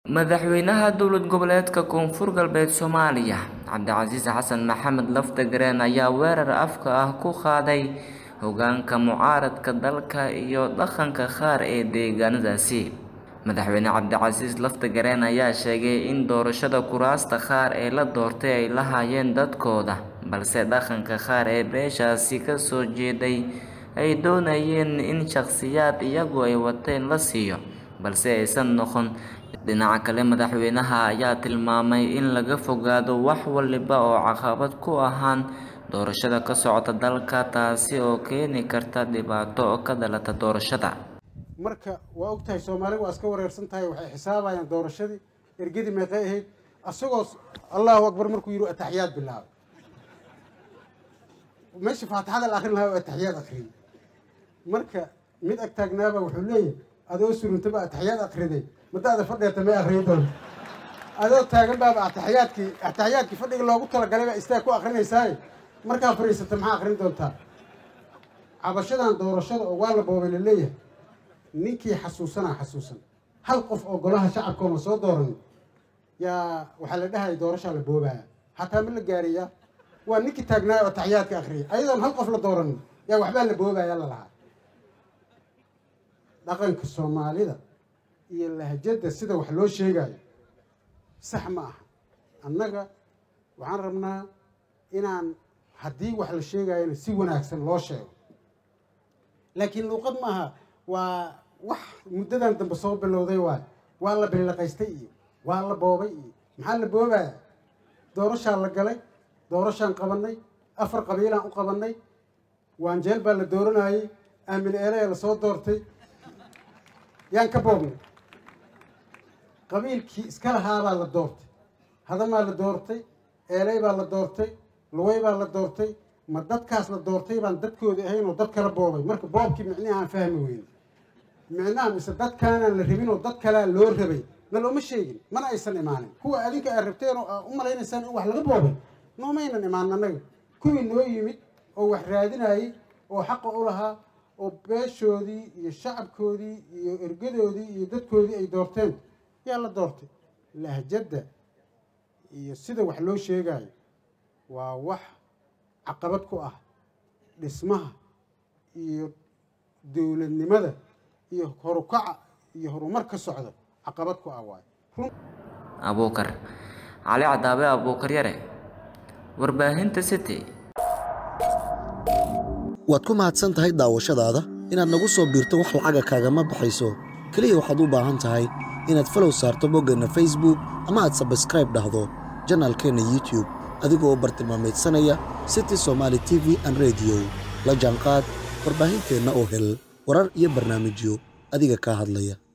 madaxweynaha dowlad goboleedka koonfur galbeed soomaaliya cabdicasiis xasan maxamed laftagareen ayaa weerar afka ah ku qaaday hogaanka mucaaradka dalka iyo dhaqanka qaar ee deegaanadaasi madaxweyne cabdicasiis laftagareen ayaa sheegay in doorashada kuraasta qaar ee la doortay ay lahaayeen dadkooda balse dhaqanka qaar ee beeshaasi kasoo jeeday ay doonayeen in shakhsiyaad iyagu ay wateen la siiyo balse aysan noqon dhinaca kale madaxweynaha ayaa tilmaamay in laga fogaado wax waliba oo caqabad ku ahaan doorashada ka socota dalka taasi oo keeni karta dhibaato ka dhalata doorashada marka waa og tahay soomaaliga waa iska wareersan tahay waxay xisaabayaan doorashadii ergadii meeqay ahayd asagoo allahu akbar markuu yidhi ataxiyaad bilaabay meesha faatixada la akrin lahaa ataxiyaad akriy marka mid ag taagnaaba wuxuu leeyahay adoo suruntaba ataxiyaad akriday madaada fadheeta may akriyi doonta adoo taagan baaba ataxiyaadkii ataxiyaadkii fadhiga loogu talagalay baa istaag ku akrinaysaay markaa fadhiisata maxaa akrin doontaa cabashadan doorashada oo waa la boobay la leeyahay ninkii xasuusanaa xasuusan hal qof oo golaha shacabkoona soo dooran yaa waxaa la dhahaya doorashaa la boobaya hataa ma la gaariyaa waa ninkii taagnaayo oo taxiyaadka akriya ayadoon hal qof la dooranin yaa waxbaa la boobaya la lahaa dhaqanka soomaalida iyo lahjadda sida wax loo sheegayo sax ma aha annaga waxaan rabnaa inaan haddii wax la sheegayona si wanaagsan loo sheego laakiin luuqad maaha waa wax muddadan dambe soo bilowday waay waa la billiqaystay iyo waa la boobay iyo maxaa la boobaya doorashaa la galay doorashaan qabanay afar qabiilaan u qabanay waanjeel baa la dooranayey aamin eele la soo doortay yaan ka boobnay qabiilkii iska lahaabaa la doortay hadamaa la doortay eeley baa la doortay luwey baa la doortay ma dadkaas la doortay baan dadkoodi ahayn oo dad kala boobay marka boobkii micnihi aan fahmi weyne micnaha mise dadkaanaan la rabin oo dad kalea loo rabay na looma sheegin mana aysan imaanin kuwa adinka aad rabteen oo aa u malaynaysaan in wax laga boobay noomaynan imaanin annaga kuwii noo yimid oo wax raadinayay oo xaqa u lahaa oo beeshoodii iyo shacabkoodii iyo ergadoodii iyo dadkoodii ay doorteen yaa la doortay lahjadda iyo sida wax loo sheegayo waa wax caqabad ku ah dhismaha iyo dowladnimada iyo horukaca iyo horumar ka socda caqabad ku ah waayo abuukar cali cadaabe abuukar yare warbaahinta city waad ku mahadsan tahay daawashadaada inaad nagu soo biirto wax lacaga kaagama baxayso keliya waxaad u baahan tahay inaad falow saarto boggeenna facebook ama aad sabskraib dhahdo janaalkeenna youtube adigoo bartilmaameedsanaya city somaali t v an rediyo la jaanqaad warbaahinteenna oo hel warar iyo barnaamijyo adiga kaa hadlaya